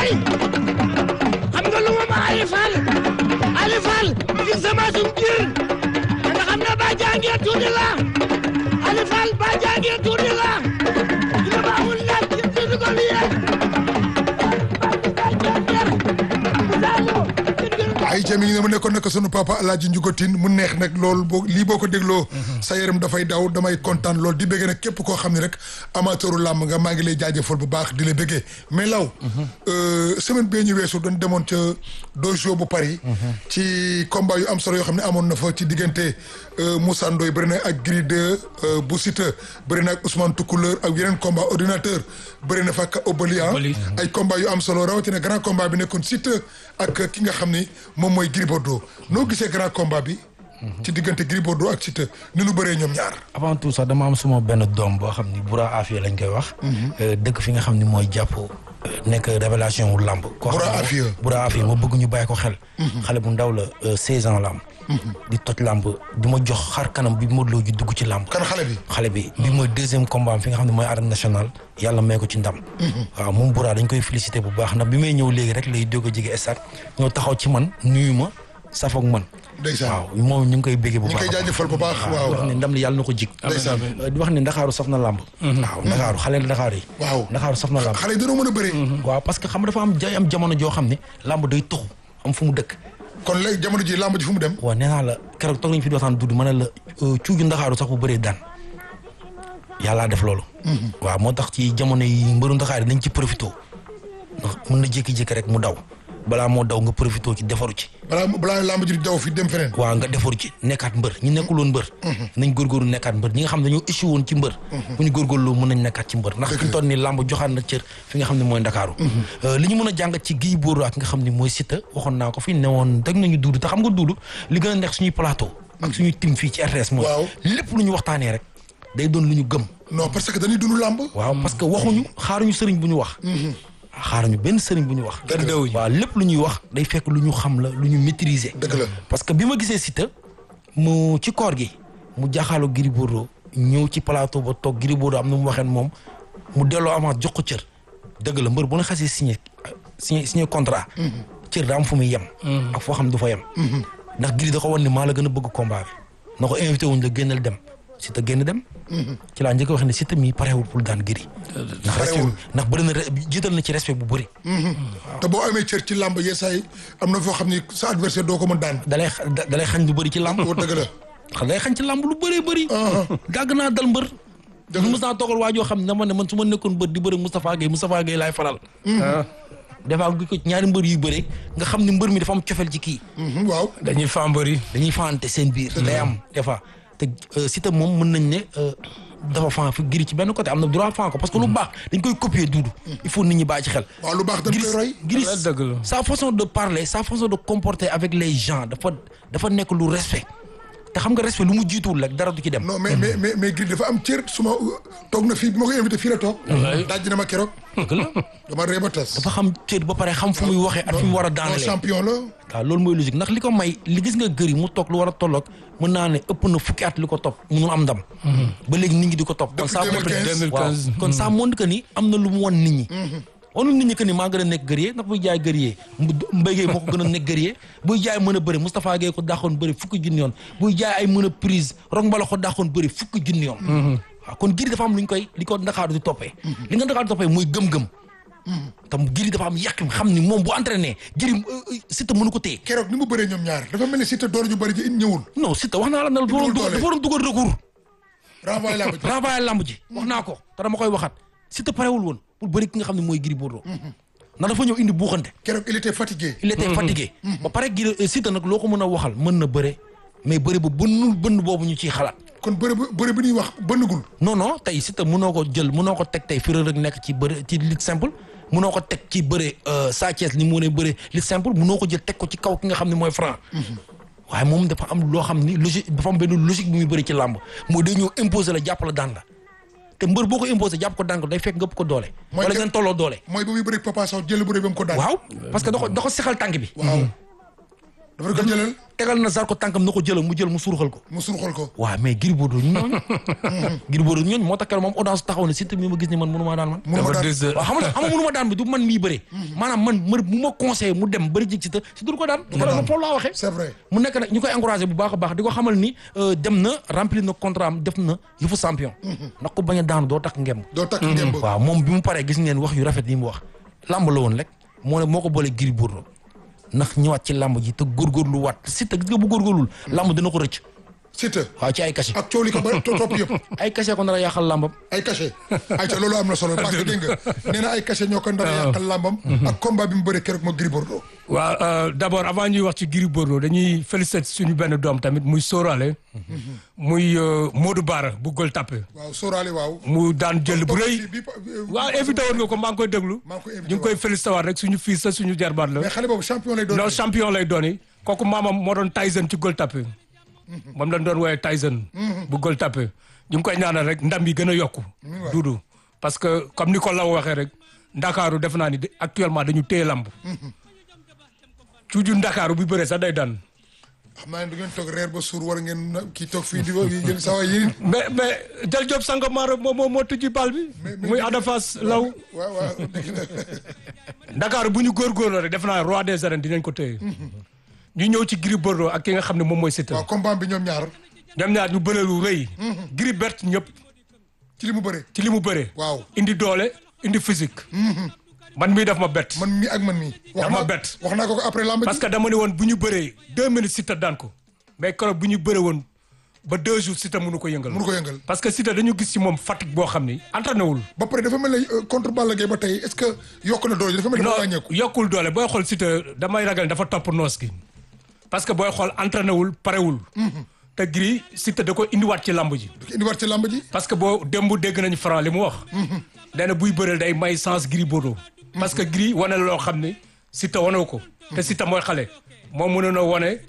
may xam nga lu ma ma Ali Fall Ali Fall di sama sum jir da nga xam ne ba jàngee tuuti la Ali Fall ba jàngee tuuti la dina ma amul laaj ci tuuti ko liyee ay ca mi ngi ne mu nekkoon nag sunu papa Alaaji Njugotin mu neex nag loolu boo lii boo ko dégloo sa yaram dafay daw damay kontaan loolu di bëggee nag képp koo xam ne rek amateuru làmb nga maa ngi lay jaajëfal bu baax di la bëggee mais law semaine bee ñu weesu doon demoon ca dojo bu Paris ci combat yu am solo yoo xam ne amoon na fa ci diggante Moussa Ndoye bëri na ak Gris 2 bu Siteu bëri na ak Ousmane Toucouleur ak yeneen combat ordinateur bëri na fa ak Obali ay combat yu am solo rawatina grand combat bi nekkoon Siteu ak ki nga xam ni moom mooy Gris Bordeaux noo gisee grand combat bi. ci diggante Gris Bordeaux ak Siteu ni nu bëree ñoom ñaar. avant tout sax dama am suma benn doom boo xam ni Bura Afia lañ koy wax. dëkk fi nga xam ni mooy jàpp nekk révélation wu làmb. koo xam Bura ne Afia. Bura Afia ma bëgg ñu bàyyi ko xel. xale bu ndaw la 16 ans la am. di toj làmb di ma jox xar kanam bi Modou Lo ji dugg ci làmb. kan xale bi. xale bi bi mooy deuxième combat am fi nga xam ne mooy arène nationale yàlla may ko ci ndam. waaw moom Bura dañ koy félicité bu baax ndax bi may ñëw léegi rek lay doog a jege stade ñëw taxaw ci man nuyu ma safoog man. ndeysaan waaw moom ñu ngi koy béggee bu ñu ngi baax koy jaajëfal bu baax di wax waaw. ne ndam li yàlla na ko jig ndeysaan di wax ne ndakaaru saf na làmb waaw ndakaaru xale ndakaaru yi waaw ndakaaru saf na làmb xale yi dañoo mën a bëri. waaw parce que xam nga dafa am jay am jamono joo xam ne làmb day tuxu am fu mu dëkk kon léegi jamono ji làmb ji fu mu dem. waaw nee naa la keroog toog nañu fi di waxtaan dudd ma ne la cuuju ndakaaru sax bu bëree daan yàllaa def loolu waaw moo tax ci jamono yi mbëru ndakaar yi nañ ci profité ndax mën na jékki-jékki rek mu daw balaa moo daw nga profité ci defaru ci balaa balaa làmb ji di daw fi dem feneen. waaw nga defaru ci nekkaat mbër ñi nekkuloon mbër nañ góorgóorlu nekkaat mbër ñi nga xam ne dañoo échoué woon ci mbër bu ñu góorgóorlu mën nañ nekkaat ci mbër ndax fi mu toll nii làmb joxaat na cër fi nga xam ne mooy ndakaaru li ñu mën a jàngat ci Gris Bordeaux ak nga xam ne mooy Siteu waxoon naa ko fi ne woon teg nañu duudu te xam nga duudu li gën a neex suñuy plateau ak suñuy tim fii ci RTS mooy Waaw. lépp lu ñu waxtaanee rek day doon lu ñu gëm non parce que dañuy dund làmb. waaw parce que waxuñu xaaruñu sëriñ bu ñu wax xaaruñu benn sëriñ bu ñu wax waaw lépp lu ñuy wax day fekk lu ñu xam la lu ñu maîtriser dëgg la. parce que bi ma gisee Siteu mu ci koor gi mu jaaxaaloo Gris Bordeaux ñëw ci plateau ba toog Gris Bordeaux am na mu waxeen moom mu delloo avance jox ko cër dëgg la mbër bu na xasee signé signé signé contrat cër daa am fu muy yem ak foo xam du fa yem ndax Gris da ko wan ni maa la gën a bëgg combat bi na ko invité wuñ la génnal dem Siteu génn dem ci laa njëkk a wax ne Siteu mii parewul pour daan Gris ndax respect Parewul. ndax bëri na re- jiital na ci respect bu bëri te boo amee cër ci làmb yeesaay am na foo xam ni sa adversaire doo ko mën daan. dalay da- dalay xañ lu bëri ci làmb woo dëgg la. xam day xañ ci làmb lu bëree bëri gàgg naa dal mbër Dëgg la. mos naa toogal waa joo xam ne dama ne man su ma nekkoon mbër di bëri Moustapha Gueye Moustapha Gueye laay faral des fois gi ko ñaari mbër yuy bëre nga xam ne mbër mi dafa am cofeel ci kii Mhm, waaw. dañuy fambari dañuy faante seen biir day am des fois te euh, Siteu moom mën nañ ne euh, dafa fan fi Gris ci benn côté am na droit fan ko parce que lu baax dañ koy copier duudu il faut nit ñi bàyyi ci xel waaw lu baax dañ koy roy. Gris Ouais, dëgg la. sa façon de parler sa façon de comporter avec les gens dafa dafa nekk lu respect te xam nga respect lu mu jiituwul rek dara du ci dem non mais mais mais mais Gris dafa am cër su ma toog na fii bi ma koy invité fii la toog. daj na ma keroog. dëgg la dama ree ba tas. dafa xam cër ba pare xam fu muy waxee ak fi mu war a non daanalee champion la. waaw loolu mooy logique ndax li ko may li gis nga gër yi mu toog lu war a tolloog mën naa ne ëpp na fukki at li ko topp munul am ndam ba léegi nit ñi di ko topp kon ça Depuis montre 2015. waaw kon ça montre que ni am na lu mu won nit ñi wanul nit ñi que ni maa gën a nekk gërëyee ndax buy jaay gërëyee Mbaye Gueye moo ko gën a nekk gërëyee buy jaay mën a bëri Moustapha Gueye ko dàqoon bëri fukki junni yoon buy jaay ay mën a prise rong mbala ko dàqoon bëri fukki junni yoon waaw kon giri dafa am lu ñu koy li ko Ndakaaru di toppee li nga Ndakaaru di toppee mooy gëm-gëm tam giri dafa am yàqim xam ni moom bu entraîné giri Siteu mënu ko téye keroog ni mu bëree ñoom ñaar dafa mel ni Siteu door ju bëri ji ñëwul. non Siteu wax naa la ne dafa waroon dugal dafa waroon dugal recours renvoyé làmb ji. renvoyé lamb ji wax naa ko te dama koy waxaat Siteu parewul woon pour bëri ki nga xam ne mooy Gris Bordeaux ndax dafa ñëw indi buuxante keroog il était fatigué. il était fatigué ba pare Gris Siteu nag loo ko mën a waxal mën na bëre mais bëri bu bënnul bënn boobu ñu ciy xalaat kon bëre bu bëre bi ñuy wax bënnagul. non non tey Siteu mënoo ko jël mënoo ko teg tey fi Reug Reug nekk ci bëre ci lutte simple mënoo ko teg ci bëre Sa Thiès ni mu ne bëre lutte simple mënoo ko jël teg ko ci kaw ki nga xam ne mooy Franc waaye moom dafa am loo xam ni logique dafa am benn logique bu muy bëri ci làmb mooy day ñëw imposer la jàpp la daan la te mbër boo ko imposer jàpp ko daan ko day fekk nga ëpp ko doole Mooy wala que- ngeen tolloo doole mooy ba muy bëri Papa Sow jël bëre ba mu ko daan. waaw parce que da ko da ko sexal tànk bi waaw. dafa ko jëlal tegal na Zarko tànkam na ko jëlal mu jël mu suruxal ko mu surxal ko waaw mais Gris Bordeaux ñooñu Gris Bordeaux ñooñu moo tax keroog moom audace taxaw ne Siteu mi ma gis ni man mënu maa daan man mënu ma dafa daan des waaw xam nga xam nga mënu ma daan bi du man mii bëree maanaam man mër bu ma conseillé mu dem bëri jig Siteu Siteu du ko daan keroog moom foofu laa waxee c'est vrai mu nekk nag ñu koy encouragé bu baax a baax di ko xamal ni euh, dem na remplir na contrat am def na yëfu champion ndax ko bañ a daanu doo takk ngemb doo takk ngemb waaw moom bi mu paree gis ngeen wax yu rafet yi mu wax làmb la woon rek moo ne moo ko boole Gris Bordeaux ndax ñëwaat ci làmb ji te góorgóorlu waat Siteu gis nga bu góorgóorlul làmb dina ko rëcc Siteu waaw ci ay cachet ak coow li ko ba to- topp yëpp ay cachet ko nar a yàqal làmbam ay cachet ay ca loolu am na solo parce que dégg nga nee na ay cachet ñoo ko ndara yàqal làmbam ak combat bi mu bëre keroog moo Gris Bordeaux waaw euh, d'abord avant ñuy wax ci Gris Bordeaux dañuy féliciter suñu benn doom tamit muy Sorale muy euh, Modou Bara bu Gueule Tapée waaw sóoraale waaw mu daan jël bu rëy bi bi- waaw invité woon nga ko maa ngi koy déglu maa ngi koy invité ñu ngi koy féliciter waat rek suñu fils la suñu jarbaat la mais xale boobu champion lay doon non champion lay doon yi kooku maamam moo doon Tyson ci Gueule Tapée moom lañ doon woowee Tyson bu Gueule Tapée ñu ngi koy ñaanal rek ndam yi gën a yokku duudu parce que comme ni ko law waxee rek ndakaaru def naa ni de- actuellement dañu téye lamb cuuju ndakaaru bu bëree sax day daan xam naa ne du ngeen toog reer ba suur war ngeen na- kii toog fii di ko yéen saa waay yéen mais mais Jal Diop Sangomar moo moo moo tëjji bal bi muy Ada Fass law waaw waaw dégg na ndakaaru bu ñu góorgóorloo rek def naa roi des arènes dinañ ko téye ñu ñëw ci Gris Bordeaux ak ki nga xam ne moom mooy Siteu waaw combat bi ñoom ñaar ñoom ñaar ñu bëree lu rëy Gris bert ñëpp ci li mu bëre ci li mu bëree waaw indi doole indi physique man mii daf ma bett man mii ak man mii wax Dama naa bett. wax naa ko ko après lamb parce ji que dama ne woon bu ñu bëree deux minutes Siteu daan ko mais keroog bu ñu bëree woon ba deux jours Siteu mënu ko yëngal mënu ko yëngal parce que Siteu dañu gis ci moom fatigue boo xam ni entraîné wul ba pare dafa mel ne euh, contre Balla Gaye ba tey est-ce que yokk na doole ji dafa mel ne dafa wàññeeku non yokkul doole booy xool Siteu damay ragal dafa topp noos gi parce que booy xool entraîné wul parewul te Gris Siteu da ko indiwaat ci lamb ji indi war ci lamb ji parce que boo démb dégg nañu Franc li mu wax nee na buy bëreel day may sens Gris Bordeaux parce que Gris wane la loo xam ni Siteu wane ko te Siteu mooy xale moo mënoon a wane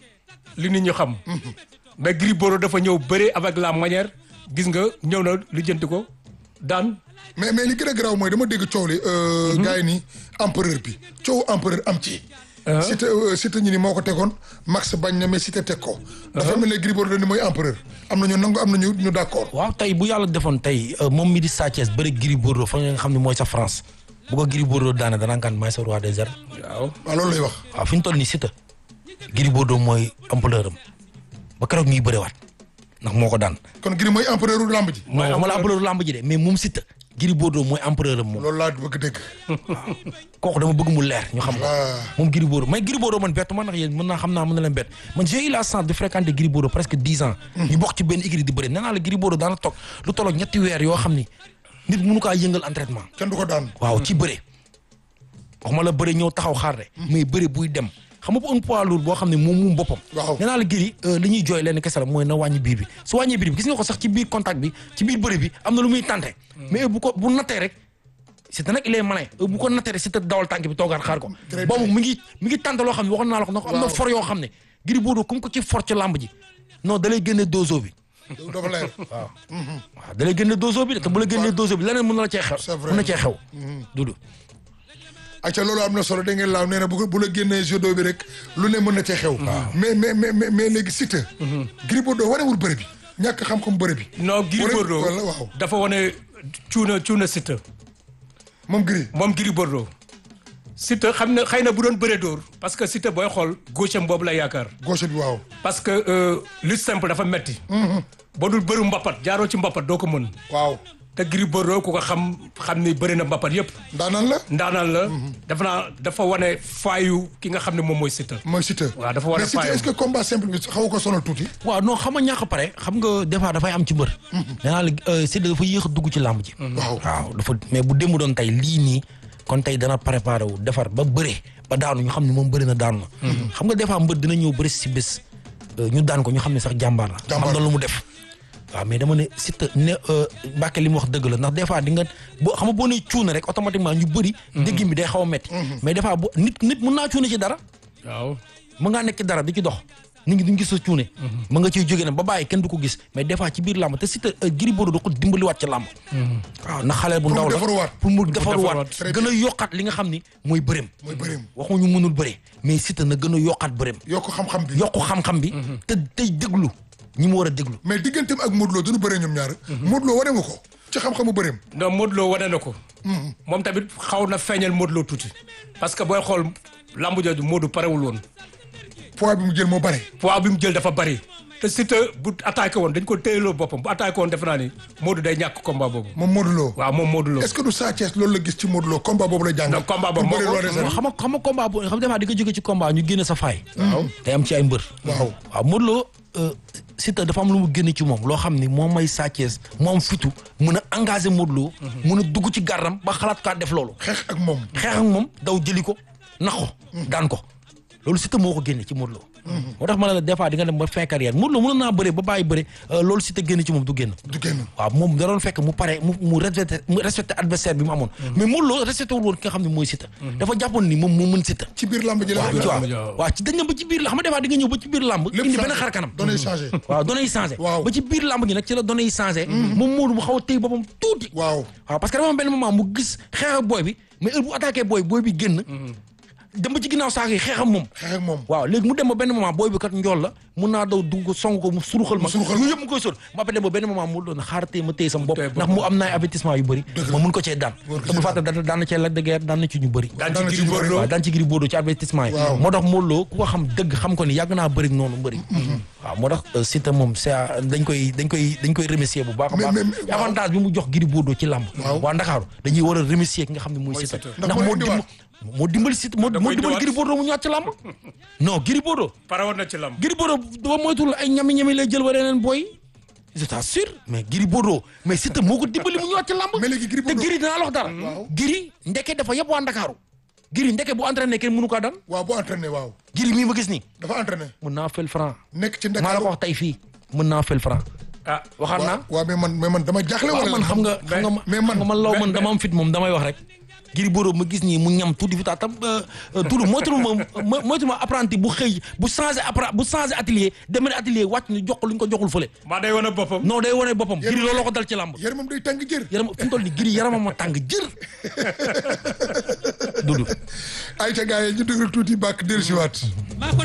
li nit ñi xam mais Gris Bordeaux dafa ñëw bëre avec la manière gis nga ñëw na lijjanti ko daan mais mais li gën a garaaw mooy dama dégg coow li euh, gars yi ni empereur bi coow empereur am ci Siteu euh, Siteu ñu ni moo ko tegoon Max bañ na mais Siteu teg ko dafa mel ne Gris Bordeaux ni mooy empereur am na ñu nangu am na ñu ñu d'accord waaw tey bu yàlla defoon tey euh, moom mi di Sa Thiès bëri Gris Bordeaux fa nga xam ne mooy sa France bu ko Gris Bordeaux daane danaa kan maay sa roi des arènes waaw waaw loolu lay wax waaw fi ñu toll nii Siteu Gris Bordeaux mooy ampleur am ba keroog ñuy bëriwaat ndax moo ko daan kon Gris mooy empereur u lamb ji non waxuma la ampleur lamb ji de mais moom Siteu Gris Bordeaux mooy empereur am moom loolu laa bëgg dégg kooku dama bëgg mu leer ñu xam ko Ah. moom Gris Bordeaux mais Gris Bordeaux man bett ma ndax yéen mën naa xam naa mën na leen bett man j'ai eu la chance de fréquenter Gris Bordeaux presque dix ans ñu bokk ci benn écurie di bëri nee naa la Gris Bordeaux daana toog lu tolloog ñetti weer yoo xam ni nit mënu kaa yëngal entraînement kenn du ko daan waaw ci bëre waxuma la bëre ñëw taxaw xaar de mais bëre buy dem xam nga un poids lourd boo xam ne moom moom boppam Waaw. nee naa la Gris li ñuy jooy leen kese la mooy na wàññi biir bi su wàññee biir bi gis nga ko sax ci biir contact bi ci biir bëre bi am na lu muy tànte mais bu ko bu nattee rek Siteu nag il est malin bu ko nattee rek Siteu dawal tànk bi toogaat xaar ko Très boobu bien. mi ngi mi ngi tànte loo xam ne waxoon naa la ko ndax am na Waaw. for yoo xam ne Gris Bordeaux comme ko ci for ci làmb ji non da lay génne dozo bi dafa leer waaw waaw da lay génne dozo bi de te bu la génnee dozo bi leneen mën na la cee xew C'est vrai. mën na cee xew dudu acca loolu am na solo da ngeen laaw nee na bu ko- bu la génnee judo bi rek lu ne mën na cee xew mais mais mais mais mais léegi Siteu Gris Bordeaux warewul bëre bi ñàkk xam-xam bëre bi non Gris Wane- Bordeaux wala waaw dafa wane cuuna cuuna Siteu moom Gris moom Gris Bordeaux Siteu xam na xëy na bu doon bëree dóor parce que Siteu booy xool gauche am boobu la yaakaar gauche bi waaw parce que euh, lutte simple dafa metti boo dul bëru mbappat jaaroo ci mbappat doo ko mën waaw te Gris Bordeaux ku ko xam xam ni bëri na mbappat yëpp ndaanaan la ndaanaan la dafa naa dafa wane faayu ki nga xam ne moom mooy Siteu mooy Siteu waaw dafa war a mais Siteu faayam. est-ce que combat simple bi xaw ko sonal tuuti waaw non xam nga ñàkk a pare xam nga des fois dafay am ci mbër. nee naa la Siteu dafa yéex a dugg ci làmb ji. waaw waaw dafa mais bu démb doon tey lii nii kon tey dana préparé wu defar ba bëre ba daanu ñu xam ne moom bëri na daanu na. xam nga des fois mbër dina ñëw bëri si bés euh, ñu daan ko ñu xam ne sax jàmbaar la. Jàmbaar am na lu mu def. waaw mais dama ne Siteu ne Mbacke li mu wax dëgg la ndax des fois di nga boo xam nga boo nee cuuna rek automatiquement ñu bëri. déggin bi day xaw a métti. mais des fois bu nit nit mun naa cuuna ci dara. waaw mën ngaa nekk ci dara di ci dox nit ñi duñ gis sa cuune ma nga ciy jógee nag ba bàyyi kenn du ko gis mais des fois ci biir làmb te Siteu Gris Bordeaux da ko dimbaliwaat ci làmb waaw na xale bu Pour mu ndaw la defaruwaat. pour mu defaruwaat Très gën a yokkaat li nga xam ni mooy bëreem mooy bëreem waxuñu mënul bëre mais Siteu na gën a yokkaat bëreem yokk xam-xam bi yokku xam-xam bi te tey déglu ñi mu war a déglu mais digganteem ak Modou Lo duñu bëree ñoom ñaar Modou Lo wane nga ko ci xam-xamu bëreem non Modou Lo wane na ko. moom tamit xaw na feeñal Modou Lo tuuti. parce que booy xool lambu jooju Modou parewul woon. poids bi mu jël moo bare poids bi mu jël dafa bari. te Siteu bu attaqué woon dañ ko téyeloo boppam bu attaqué woon defe naa ni Modou day ñàkk combat boobu. moom Modou Lo waaw moom Modou Lo. est-ce que du Sa Thiès loolu la gis ci Modou Lo combat boobu la jàng Non, combat boobu pour moo bëri ko- loo des xam nga xam nga combat boo xam nga di nga jóge ci combat ñu génne sa faay waaw day am ci ay mbër waaw waaw Modou Lo euh, Siteu dafa am lu mu génne ci moom loo xam ni moom may Sa Thiès moo am fitu mën a engagé Modou Lo mën a dugg ci gàrdam ba xalaat kaa def loolu xeex ak moom xeex ak moom daw jëli ko nax ko daan ko loolu Siteu moo ko génne ci Modou Lo moo tax ma ne la des fois di nga dem ba fin carrière Modou Lo mënoon naa bëre ba bàyyi bëre euh, loolu Siteu génne ci moom du génn du génn waaw moom da doon fekk mu pare mu mu respecté mu respecté adversaire bi mu amoon mais Modou Lo respecté wul woon ki nga xam ne mooy Siteu dafa jàppoon ni moom moo mën Siteu ci biir làmb ji la waaw ci waaw waaw waaw ci dañ na ba ci biir la xam nga des fois di nga ñëw ba ci biir làmb lépp indi changé. benn xar kanam données changé waaw données yi changé Waaw. ba ci biir làmb gi nag ci la données yi changé moom Modou mu xaw a téy boppam tuuti waaw waaw parce que dafa am benn moment mu gis xeex ak booy bi mais heure bu attaqué booy booy bi génn dem ba ci ginnaaw saako yi xeex ak moom xeex ak moom waaw léegi mu dem ba benn moment booy bi kat njool la mun naa daw dugg ko song ko mu suruxal ma Mu suruxal yooyu yëpp mu koy sóor ma après dem ba benn moment mu doon xaar tey ma téye sama bopp téye ndax mu am na ay avertissement yu bëri ma mun ko cee daan War ko te bu cee fàtte daan daan na cee Lac de Guiers daan na ci ñu bëri daan daan na ci ci Gris ñu bëri. Bordeaux. waaw daan ci Gris Bordeaux ci avertissement yi Waaw. moo tax Modou Lo ku ko xam dëgg xam ko ni yàgg naa bëri noonu bëri waaw moo tax euh, Siteu moom c'est à- dañ koy dañ koy dañ koy remercier bu baax a Mais- baax mais- mais- waaw. avantage bi mu jox Gris Bordeaux ci làmb Waaw. waa Ndakaaru dañuy war a remercier ki nga xam ne mooy Mooy Siteu Siteu. Ndax ndax moo moo indiwaat. dimbali moo dimbali Siteu moo Da moo koy dimbali indiwaat. Gris Bordeaux mu ñëwaat ci làmb non Gris Bordeaux pare woon na ci lamb. Gris Bordeaux doo moytul ay ñami-ñami lay jël wala yeneen booy je t'assure mais Gris Bordeaux mais Siteu moo ko dimbali mu ñëwaat ci làmb Mais léegi Gris te Bordeaux- Gris dinaa la wax dara Gris ndeke dafa yëpp waa Ndakaaru Gris ndeke bu entraîné kenn mënu kaa daan waaw bu entraîné waaw Gris mii ma gis nii dafa entraîné mën naa fel franc nekk ci maa la ko Ndakaaru wax tey fii mën naa fel franc ah waxaat naa waaw mais man mais man dama jaaxle waaw wala man xam nga xam nga ma mais man- xam nga man law mais- man dama am fit moom damay wax rek Gris Bordeaux ma gis nii mu ñam tuuti fi taa tam tuuti moytul ma mo- moytul ma apprenti bu xëy bu changé appra bu changé atelier demee atelier wàcc ñu jox ko lu ñu ko joxul fële maa day wane boppam. non day wane boppam Gris looloo ko dal ci làmb yaramam day tàng jër yaram fi mu toll nii Gris yaramam ma tàng jër dudu ay ca gars yi ñu déglu tuuti bàkk dellusiwaat